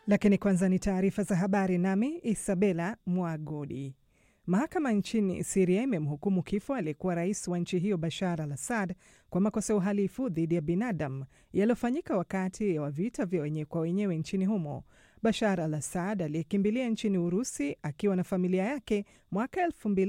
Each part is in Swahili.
Lakini kwanza ni taarifa za habari, nami Isabela Mwagodi. Mahakama nchini Siria imemhukumu kifo aliyekuwa rais wa nchi hiyo Bashar al Assad kwa makosa ya uhalifu dhidi ya binadamu yaliyofanyika wakati wa vita vya wenyewe kwa wenyewe nchini humo. Bashar al Assad aliyekimbilia nchini Urusi akiwa na familia yake mwaka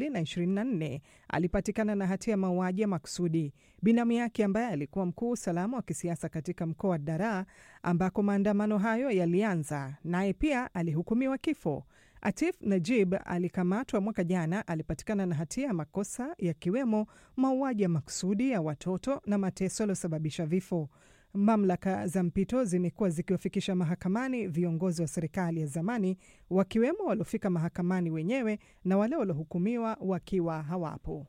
2024 alipatikana na hatia ya mauaji ya makusudi. Binamu yake ambaye alikuwa mkuu usalama wa kisiasa katika mkoa wa Daraa ambako maandamano hayo yalianza, naye pia alihukumiwa kifo. Atif Najib alikamatwa mwaka jana, alipatikana na hatia ya makosa yakiwemo mauaji ya makusudi ya watoto na mateso yaliyosababisha vifo. Mamlaka za mpito zimekuwa zikiwafikisha mahakamani viongozi wa serikali ya zamani, wakiwemo waliofika mahakamani wenyewe na wale waliohukumiwa wakiwa hawapo.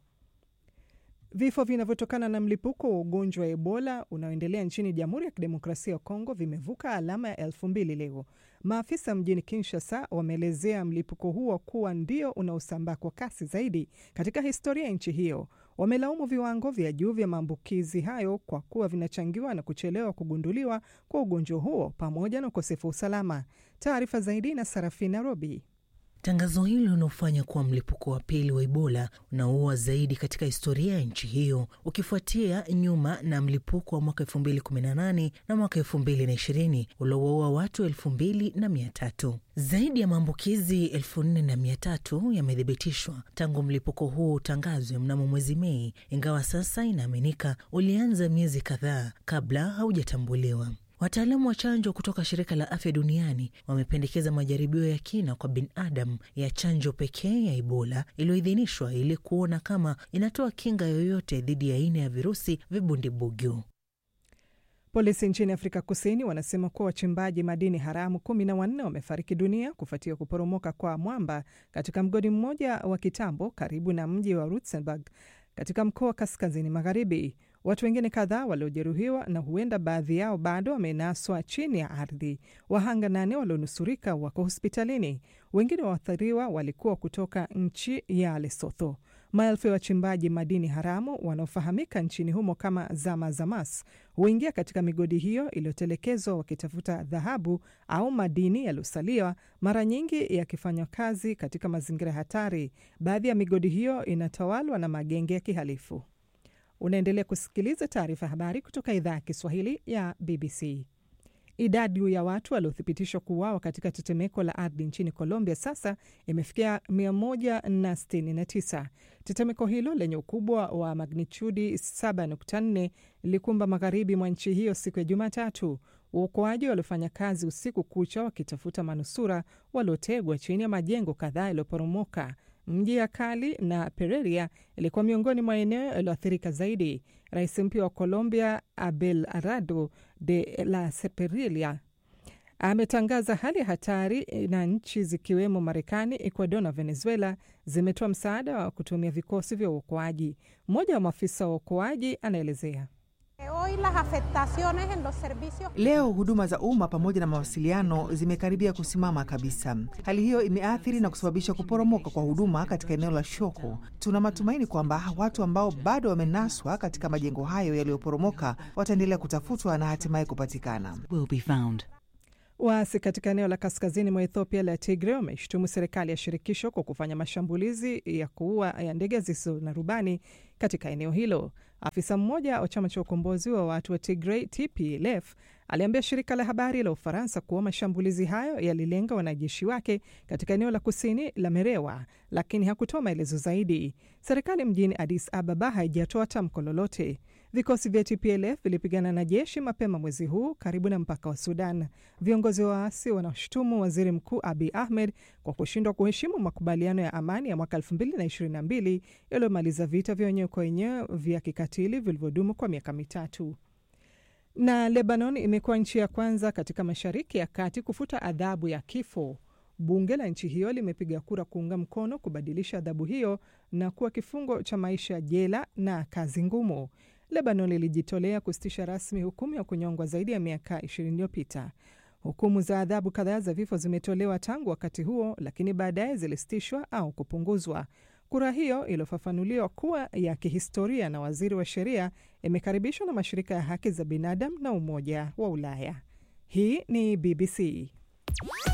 Vifo vinavyotokana na mlipuko wa ugonjwa wa Ebola unaoendelea nchini Jamhuri ya Kidemokrasia ya Kongo vimevuka alama ya elfu mbili leo. Maafisa mjini Kinshasa wameelezea mlipuko huo kuwa ndio unaosambaa kwa kasi zaidi katika historia ya nchi hiyo. Wamelaumu viwango vya juu vya maambukizi hayo kwa kuwa vinachangiwa na kuchelewa kugunduliwa kwa ugonjwa huo pamoja na ukosefu wa usalama. Taarifa zaidi na Sarafina Robi. Tangazo hilo linaofanya kuwa mlipuko wa pili wa Ebola unaoua zaidi katika historia ya nchi hiyo ukifuatia nyuma na mlipuko wa mwaka elfu mbili kumi na nane na mwaka elfu mbili na ishirini uliowaua watu elfu mbili na mia tatu. Zaidi ya maambukizi elfu nne na mia tatu yamethibitishwa tangu mlipuko huo utangazwe mnamo mwezi Mei, ingawa sasa inaaminika ulianza miezi kadhaa kabla haujatambuliwa. Wataalamu wa chanjo kutoka shirika la afya duniani wamependekeza majaribio ya kina kwa binadamu ya chanjo pekee ya Ebola iliyoidhinishwa ili kuona kama inatoa kinga yoyote dhidi ya aina ya virusi vibundibugyo. Polisi nchini Afrika Kusini wanasema kuwa wachimbaji madini haramu kumi na wanne wamefariki dunia kufuatia kuporomoka kwa mwamba katika mgodi mmoja wa kitambo karibu na mji wa Rustenburg katika mkoa wa kaskazini magharibi. Watu wengine kadhaa waliojeruhiwa na huenda baadhi yao bado wamenaswa chini ya ardhi. Wahanga nane walionusurika wako hospitalini. Wengine waathiriwa walikuwa kutoka nchi ya Lesotho. Maelfu ya wachimbaji madini haramu wanaofahamika nchini humo kama zama zamas huingia katika migodi hiyo iliyotelekezwa wakitafuta dhahabu au madini yaliyosalia, mara nyingi yakifanywa kazi katika mazingira hatari. Baadhi ya migodi hiyo inatawalwa na magenge ya kihalifu. Unaendelea kusikiliza taarifa ya habari kutoka idhaa ya Kiswahili ya BBC. Idadi ya watu waliothibitishwa kuuawa katika tetemeko la ardhi nchini Colombia sasa imefikia 169. Tetemeko hilo lenye ukubwa wa magnitudi 7.4 lilikumba magharibi mwa nchi hiyo siku ya Jumatatu. Waokoaji waliofanya kazi usiku kucha wakitafuta manusura waliotegwa chini ya majengo kadhaa yaliyoporomoka. Mji ya Kali na Pereira ilikuwa miongoni mwa eneo yaliyoathirika zaidi. Rais mpya wa Colombia Abelardo de la Seperilia ametangaza hali ya hatari na nchi zikiwemo Marekani, Ecuador na Venezuela zimetoa msaada wa kutumia vikosi vya uokoaji. Mmoja wa maafisa wa uokoaji anaelezea. Leo huduma za umma pamoja na mawasiliano zimekaribia kusimama kabisa. Hali hiyo imeathiri na kusababisha kuporomoka kwa huduma katika eneo la Shoko. Tuna matumaini kwamba watu ambao bado wamenaswa katika majengo hayo yaliyoporomoka wataendelea kutafutwa na hatimaye kupatikana. Waasi katika eneo la kaskazini mwa Ethiopia la Tigre wameshutumu serikali ya shirikisho kwa kufanya mashambulizi ya kuua ya ndege zisizo na rubani katika eneo hilo. Afisa mmoja wa chama cha ukombozi wa watu wa Tigray TPLF aliambia shirika la habari la Ufaransa kuwa mashambulizi hayo yalilenga wanajeshi wake katika eneo la kusini la Merewa, lakini hakutoa maelezo zaidi. Serikali mjini Addis Ababa haijatoa tamko lolote. Vikosi vya TPLF vilipigana na jeshi mapema mwezi huu karibu na mpaka wa Sudan. Viongozi wa waasi wanashutumu waziri mkuu Abiy Ahmed kwa kushindwa kuheshimu makubaliano ya amani ya mwaka 2022 yaliyomaliza vita vya wenyewe kwa wenyewe vya kikatili vilivyodumu kwa miaka mitatu. Na Lebanon imekuwa nchi ya kwanza katika Mashariki ya Kati kufuta adhabu ya kifo. Bunge la nchi hiyo limepiga kura kuunga mkono kubadilisha adhabu hiyo na kuwa kifungo cha maisha jela na kazi ngumu. Lebanon ilijitolea kusitisha rasmi hukumu ya kunyongwa zaidi ya miaka 20 iliyopita. Hukumu za adhabu kadhaa za vifo zimetolewa tangu wakati huo, lakini baadaye zilisitishwa au kupunguzwa. Kura hiyo iliyofafanuliwa kuwa ya kihistoria na waziri wa sheria imekaribishwa na mashirika ya haki za binadamu na Umoja wa Ulaya. Hii ni BBC.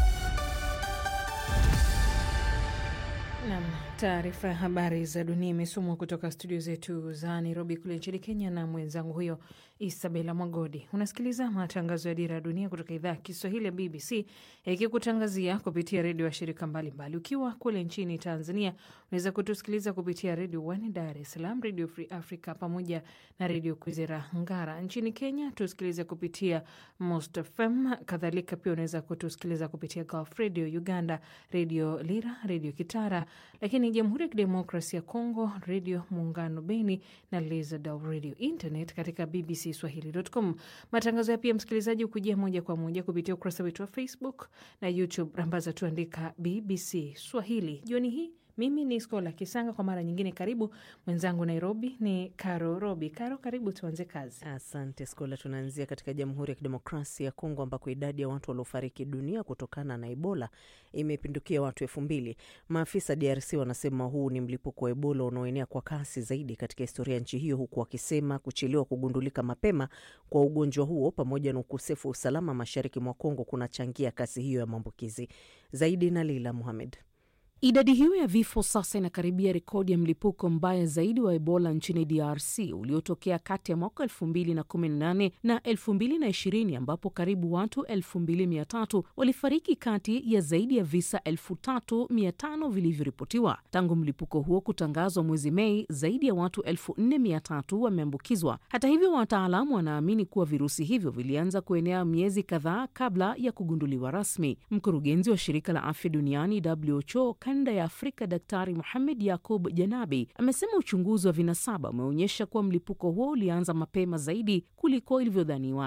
Nam, taarifa ya habari za dunia imesomwa kutoka studio zetu za Nairobi kule nchini Kenya na mwenzangu huyo Isabela Mwagodi. Unasikiliza matangazo ya Dira ya Dunia kutoka idhaa ya Kiswahili ya BBC ikikutangazia kupitia redio ya shirika mbalimbali. Ukiwa kule nchini Tanzania, unaweza kutusikiliza kupitia redio One Dar es Salaam, redio Free Africa pamoja na redio Kwizera Ngara. Nchini Kenya tusikilize kupitia Most FM, kadhalika pia unaweza kutusikiliza kupitia Gulf Radio, Uganda redio Lira, redio Kitara, lakini Jamhuri ya Kidemokrasia ya Kongo, redio Muungano Beni na Lizadal Radio, internet katika BBC Swahili.com. Matangazo ya pia msikilizaji hukujia moja kwa moja kupitia ukurasa wetu wa Facebook na YouTube, rambaza tuandika BBC Swahili. Jioni hii mimi ni Skola Kisanga kwa mara nyingine, karibu. Mwenzangu Nairobi ni Karo Robi. Karo, karibu, tuanze kazi. Asante Skola. Tunaanzia katika Jamhuri ya Kidemokrasia ya Kongo ambako idadi ya watu waliofariki dunia kutokana na Ebola imepindukia watu elfu mbili. Maafisa DRC wanasema huu ni mlipuko wa Ebola unaoenea kwa kasi zaidi katika historia ya nchi hiyo, huku wakisema kuchelewa kugundulika mapema kwa ugonjwa huo pamoja na ukosefu wa usalama mashariki mwa Kongo kunachangia kasi hiyo ya maambukizi zaidi. na Leila Muhamed. Idadi hiyo ya vifo sasa inakaribia rekodi ya mlipuko mbaya zaidi wa Ebola nchini DRC uliotokea kati ya mwaka 2018 na 2020 ambapo karibu watu 2300 walifariki kati ya zaidi ya visa 3500 vilivyoripotiwa. Tangu mlipuko huo kutangazwa mwezi Mei, zaidi ya watu 4300 wameambukizwa. Hata hivyo, wataalamu wanaamini kuwa virusi hivyo vilianza kuenea miezi kadhaa kabla ya kugunduliwa rasmi. Mkurugenzi wa shirika la afya duniani WHO kanda ya Afrika Daktari Muhamed Yakub Janabi amesema uchunguzi wa vinasaba umeonyesha kuwa mlipuko huo ulianza mapema zaidi kuliko ilivyodhaniwa.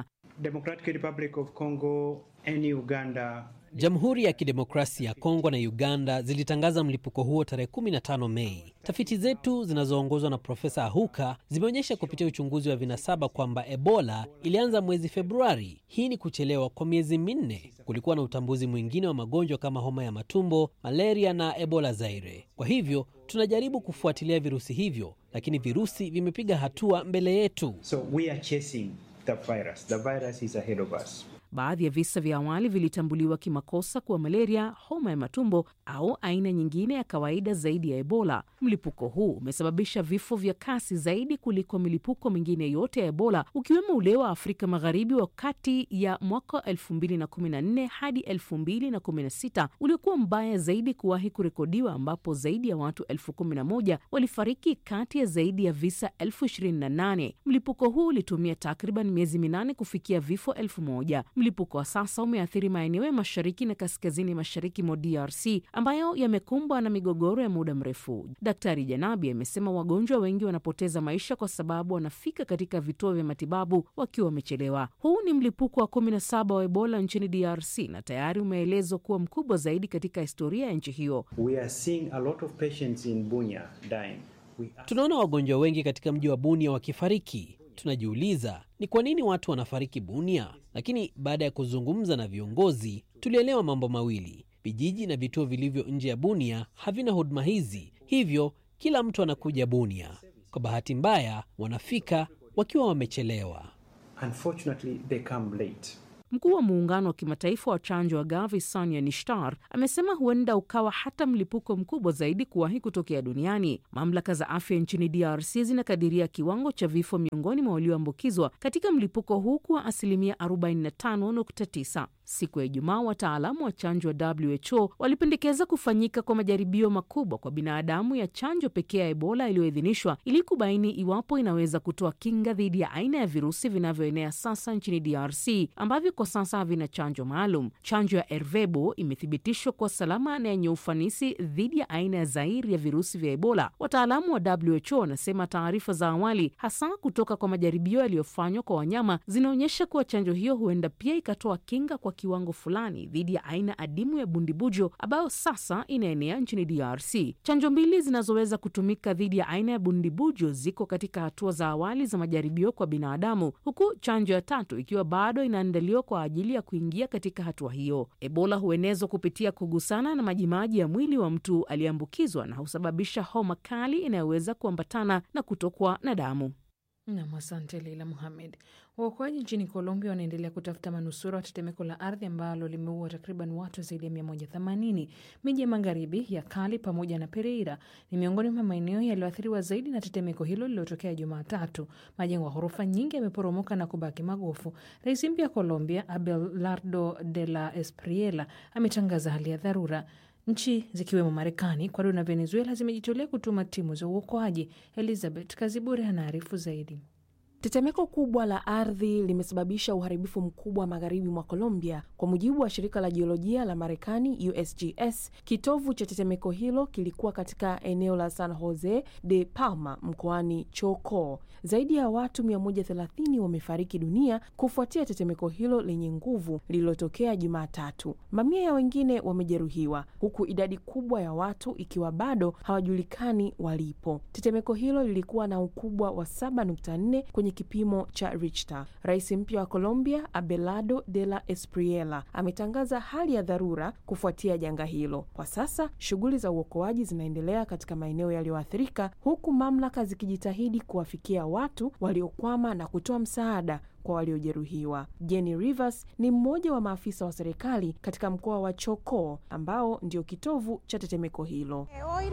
Jamhuri ya Kidemokrasia ya Kongo na Uganda zilitangaza mlipuko huo tarehe 15 Mei. Tafiti zetu zinazoongozwa na Profesa Ahuka zimeonyesha kupitia uchunguzi wa vinasaba kwamba Ebola ilianza mwezi Februari. Hii ni kuchelewa kwa miezi minne. Kulikuwa na utambuzi mwingine wa magonjwa kama homa ya matumbo, malaria na Ebola Zaire. Kwa hivyo tunajaribu kufuatilia virusi hivyo, lakini virusi vimepiga hatua mbele yetu. So we are chasing the virus. The virus is ahead of us. Baadhi ya visa vya awali vilitambuliwa kimakosa kuwa malaria, homa ya matumbo au aina nyingine ya kawaida zaidi ya Ebola. Mlipuko huu umesababisha vifo vya kasi zaidi kuliko milipuko mingine yote ya Ebola, ukiwemo ule wa Afrika Magharibi wa kati ya mwaka 2014 hadi 2016 uliokuwa mbaya zaidi kuwahi kurekodiwa, ambapo zaidi ya watu elfu kumi na moja walifariki kati ya zaidi ya visa elfu ishirini na nane. Mlipuko huu ulitumia takriban miezi minane kufikia vifo elfu moja. Mlipuko wa sasa umeathiri maeneo ya mashariki na kaskazini mashariki mwa DRC ambayo yamekumbwa na migogoro ya muda mrefu. Daktari Janabi amesema wagonjwa wengi wanapoteza maisha kwa sababu wanafika katika vituo vya matibabu wakiwa wamechelewa. Huu ni mlipuko wa 17 wa Ebola nchini DRC na tayari umeelezwa kuwa mkubwa zaidi katika historia ya nchi hiyo. We are seeing a lot of patients in Bunia dying. We are... Tunaona wagonjwa wengi katika mji wa Bunia wakifariki. Tunajiuliza ni kwa nini watu wanafariki Bunia, lakini baada ya kuzungumza na viongozi tulielewa mambo mawili: vijiji na vituo vilivyo nje ya Bunia havina huduma hizi, hivyo kila mtu anakuja Bunia. Kwa bahati mbaya, wanafika wakiwa wamechelewa. Unfortunately, they come late. Mkuu wa muungano wa kimataifa wa chanjo wa Gavi, Sania Nishtar, amesema huenda ukawa hata mlipuko mkubwa zaidi kuwahi kutokea duniani. Mamlaka za afya nchini DRC zinakadiria kiwango cha vifo miongoni mwa walioambukizwa katika mlipuko huu kuwa asilimia 45.9. Siku ya Ijumaa, wataalamu wa chanjo wa WHO walipendekeza kufanyika kwa majaribio makubwa kwa binadamu ya chanjo pekee ya Ebola iliyoidhinishwa ili kubaini iwapo inaweza kutoa kinga dhidi ya aina ya virusi vinavyoenea sasa nchini DRC ambavyo kwa sasa havina chanjo maalum. Chanjo ya Ervebo imethibitishwa kuwa salama na yenye ufanisi dhidi ya aina ya Zairi ya virusi vya Ebola. Wataalamu wa WHO wanasema taarifa za awali, hasa kutoka kwa majaribio yaliyofanywa kwa wanyama, zinaonyesha kuwa chanjo hiyo huenda pia ikatoa kinga kwa kiwango fulani dhidi ya aina adimu ya bundibujo ambayo sasa inaenea nchini DRC. Chanjo mbili zinazoweza kutumika dhidi ya aina ya bundibujo ziko katika hatua za awali za majaribio kwa binadamu, huku chanjo ya tatu ikiwa bado inaandaliwa kwa ajili ya kuingia katika hatua hiyo. Ebola huenezwa kupitia kugusana na majimaji ya mwili wa mtu aliyeambukizwa na husababisha homa kali inayoweza kuambatana na kutokwa na damu. Nam, asante Leila Muhamed. Waokoaji nchini Colombia wanaendelea kutafuta manusura wa tetemeko la ardhi ambalo limeua takriban watu zaidi ya 180. Miji ya magharibi ya Cali pamoja na Pereira ni miongoni mwa maeneo yaliyoathiriwa zaidi na tetemeko hilo lililotokea Jumatatu. Majengo ya ghorofa nyingi yameporomoka na kubaki magofu. Rais mpya wa Colombia Abelardo de la Espriella ametangaza hali ya dharura. Nchi zikiwemo Marekani, Ecuador na Venezuela zimejitolea kutuma timu za uokoaji. Elizabeth Kazibure anaarifu zaidi. Tetemeko kubwa la ardhi limesababisha uharibifu mkubwa magharibi mwa Colombia. Kwa mujibu wa shirika la jiolojia la Marekani, USGS, kitovu cha tetemeko hilo kilikuwa katika eneo la San Jose de Palma mkoani Chocó. Zaidi ya watu 130 wamefariki dunia kufuatia tetemeko hilo lenye nguvu lililotokea Jumatatu. Mamia ya wengine wamejeruhiwa, huku idadi kubwa ya watu ikiwa bado hawajulikani walipo. Tetemeko hilo lilikuwa na ukubwa wa 7.4 kwenye kipimo cha Richter. Rais mpya wa Colombia Abelardo de la Espriella ametangaza hali ya dharura kufuatia janga hilo. Kwa sasa shughuli za uokoaji zinaendelea katika maeneo yaliyoathirika, huku mamlaka zikijitahidi kuwafikia watu waliokwama na kutoa msaada kwa waliojeruhiwa. Jenny Rivers ni mmoja wa maafisa wa serikali katika mkoa wa Chocó ambao ndio kitovu cha tetemeko hilo.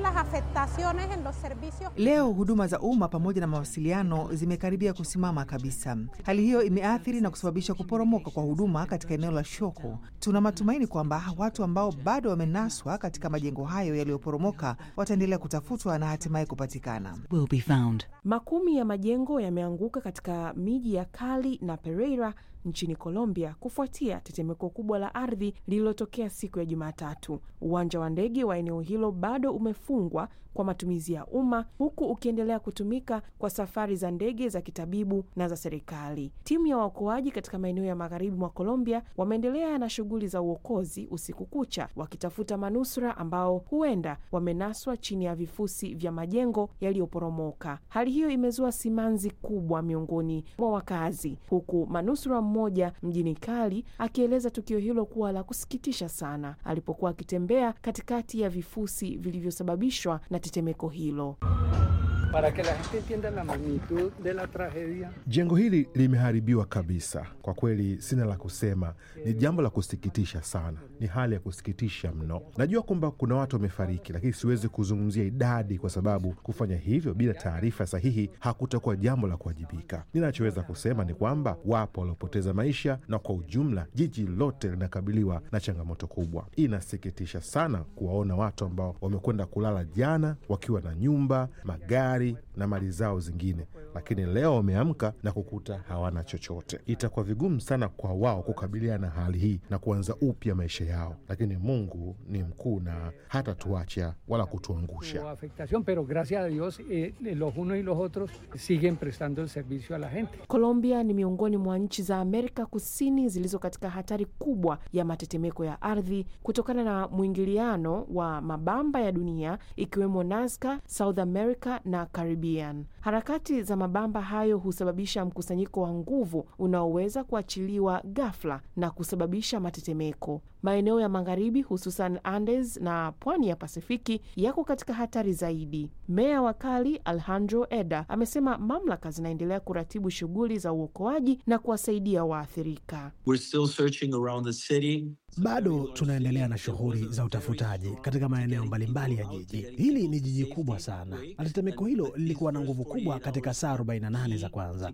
Leo huduma za umma pamoja na mawasiliano zimekaribia kusimama kabisa. Hali hiyo imeathiri na kusababisha kuporomoka kwa huduma katika eneo la Shoko. Tuna matumaini kwamba watu ambao bado wamenaswa katika majengo hayo yaliyoporomoka wataendelea kutafutwa na hatimaye kupatikana. will be found. Makumi ya majengo yameanguka katika miji ya Cali na Pereira nchini Colombia kufuatia tetemeko kubwa la ardhi lililotokea siku ya Jumatatu. Uwanja wa ndege wa eneo hilo bado umefungwa kwa matumizi ya umma huku ukiendelea kutumika kwa safari za ndege za kitabibu na za serikali. Timu ya waokoaji katika maeneo ya magharibi mwa Colombia wameendelea na shughuli za uokozi usiku kucha, wakitafuta manusura ambao huenda wamenaswa chini ya vifusi vya majengo yaliyoporomoka. Hali hiyo imezua simanzi kubwa miongoni mwa wakazi, huku manusura mmoja mjini Cali akieleza tukio hilo kuwa la kusikitisha sana alipokuwa akitembea katikati ya vifusi vilivyosababishwa na tetemeko hilo. Para que la gente entienda la magnitud de la tragedia. Jengo hili limeharibiwa kabisa. Kwa kweli sina la kusema, ni jambo la kusikitisha sana, ni hali ya kusikitisha mno. Najua kwamba kuna watu wamefariki, lakini siwezi kuzungumzia idadi kwa sababu kufanya hivyo bila taarifa sahihi hakutakuwa jambo la kuwajibika. Ninachoweza kusema ni kwamba wapo waliopoteza maisha, na kwa ujumla jiji lote linakabiliwa na changamoto kubwa. Inasikitisha sana kuwaona watu ambao wamekwenda kulala jana wakiwa na nyumba, magari na mali zao zingine, lakini leo wameamka na kukuta hawana chochote. Itakuwa vigumu sana kwa wao kukabiliana na hali hii na kuanza upya maisha yao, lakini Mungu ni mkuu na hata tuacha wala kutuangusha. Hubo afectación, pero gracias a Dios eh, los unos y los otros siguen prestando el servicio a la gente. Colombia ni miongoni mwa nchi za Amerika Kusini zilizo katika hatari kubwa ya matetemeko ya ardhi kutokana na mwingiliano wa mabamba ya dunia ikiwemo Nazca, South America na Caribbean. Harakati za mabamba hayo husababisha mkusanyiko wa nguvu unaoweza kuachiliwa ghafla na kusababisha matetemeko. Maeneo ya magharibi hususan Andes na pwani ya Pasifiki yako katika hatari zaidi. Meya wa Cali Alejandro Eda amesema mamlaka zinaendelea kuratibu shughuli za uokoaji na kuwasaidia waathirika. We're still searching around the city. Bado tunaendelea na shughuli za utafutaji katika maeneo mbalimbali ya jiji. Hili ni jiji kubwa sana, na tetemeko hilo lilikuwa na nguvu kubwa katika saa 48 za kwanza.